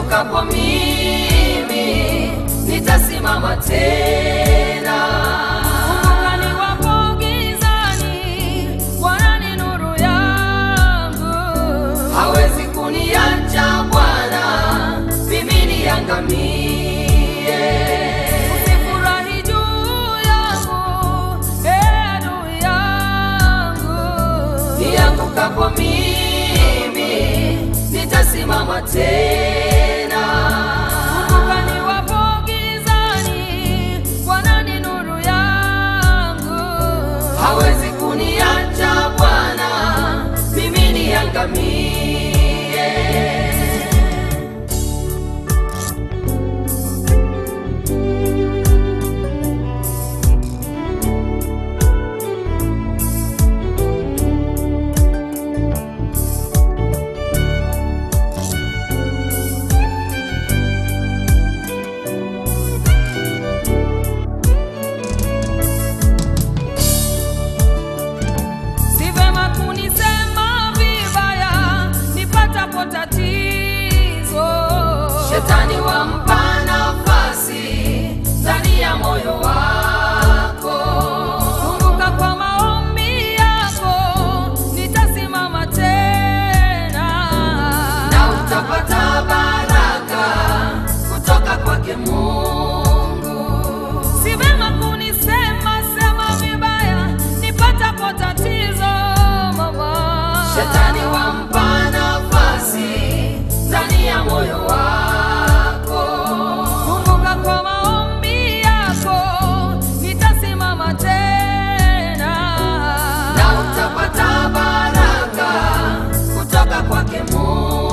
niangukapo mimi nitasimama tena. Kumbuka niwapo gizani, Bwana ni nuru yangu. hawezi kuniacha Bwana, mimi niangamie. Usifurahi juu yangu, ee adui yangu. Niangukapo mimi nitasimama tena. Kumbuka niwapo gizani, Bwana ni nuru yangu. hawezi kuniacha Bwana, mimi niangamie. Si vema kunisema vibaya nipatapo tatizo. Shetani wampa nafasi ndani ya moyo wako. Kumbuka kwa maombi yako nitasimama tena. na utapata baraka kutoka kwake Mungu. Si vema kunisema sema vibaya nipatapo tatizo mama. Shetani wampa nafasi ndani ya moyo wako. Kumbuka kwa maombi yako nitasimama tena. na utapata baraka kutoka kwake Mungu.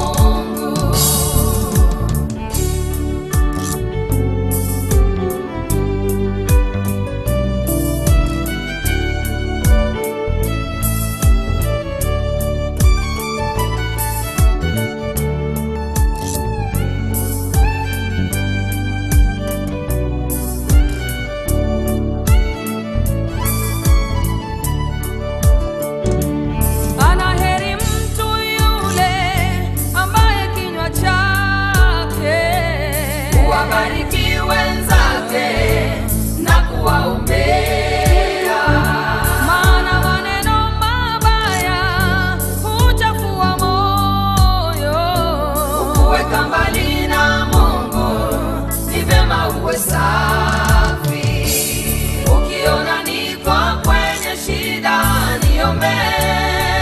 Ana heri mtu yule ambaye kinywa chake Wabariki wenzake na kuwaombea, maana maneno mabaya huchafua moyo. kuweka mbali na Mungu ni vyema uwe safi. Ukiona niko kwenye shida, niombee.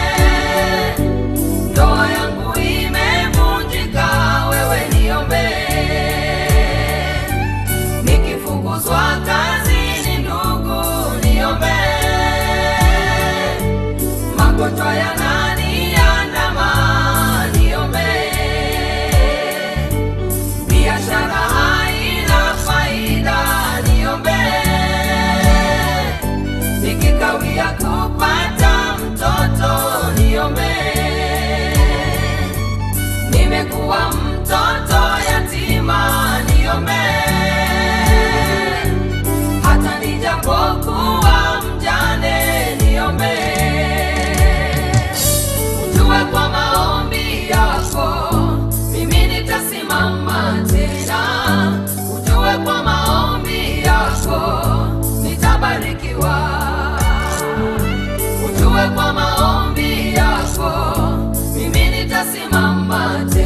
Ndoa yangu imevunjika, wewe niombee. Nikifukuzwa kazini, ndugu niombee. Magonjwa yananiandama, niombee. Biashara haina faida, niombee. Nikikawia kupata mtoto, niombee. Nimekuwa mtoto yatima, niombee. Hata nijapokuwa mjane, niombee. Ujue kwa maombi yako mimi nitasimama tena. Ujue kwa maombi yako nitabarikiwa. Ujue kwa maombi yako mimi nitasimama tena.